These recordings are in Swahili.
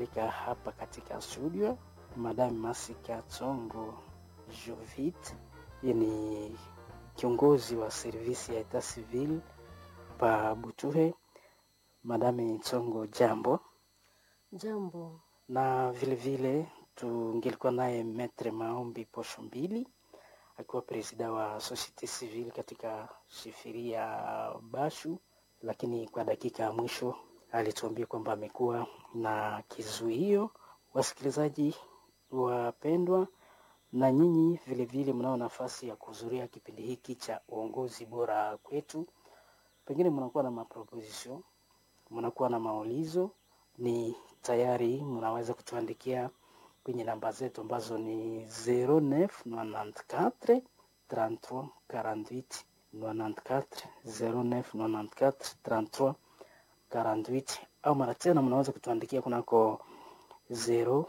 hapa katika studio Madame Masika Tsongo Jovit, yeye ni kiongozi wa servisi ya etat civil pa Butuhe. Madame Tsongo, jambo. Jambo. Na vile vile tungelikuwa naye Metre Maombi Posho Mbili akiwa presida wa societe civile katika shifiri ya Bashu, lakini kwa dakika ya mwisho alituambia kwamba amekuwa na kizuio. Wasikilizaji wapendwa, na nyinyi vile vile mnao nafasi ya kuhudhuria kipindi hiki cha uongozi bora kwetu. Pengine mnakuwa na maproposition, mnakuwa na maulizo, ni tayari mnaweza kutuandikia kwenye namba zetu ambazo ni 0994 33 48 94 0994 33 48 au mara tena mnaweza kutuandikia kunako 081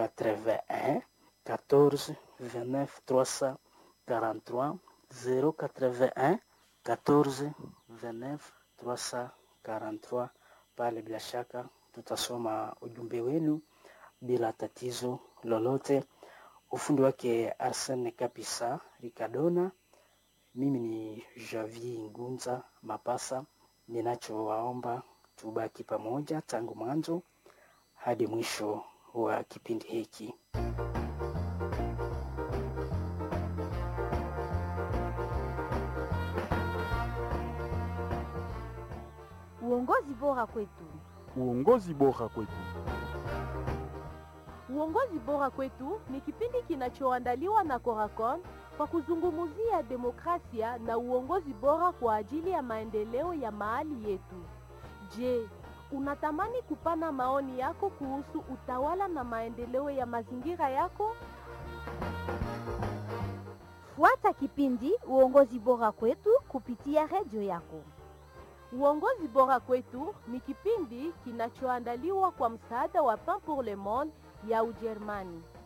14 29 343 081 14 29 343. Pale bila shaka tutasoma ujumbe wenu bila tatizo lolote. Ufundi wake Arsene Kapisa Ricardona, mimi ni Javier Ngunza Mapasa. Ninachowaomba tubaki pamoja tangu mwanzo hadi mwisho wa kipindi hiki. Uongozi bora kwetu. Uongozi bora kwetu. Uongozi bora kwetu ni kipindi kinachoandaliwa na Coracon kwa kuzungumzia demokrasia na uongozi bora kwa ajili ya maendeleo ya mahali yetu. Je, unatamani kupana maoni yako kuhusu utawala na maendeleo ya mazingira yako? Fuata kipindi Uongozi bora kwetu kupitia redio yako. Uongozi bora kwetu ni kipindi kinachoandaliwa kwa msaada wa Pain pour le Monde ya Ujerumani.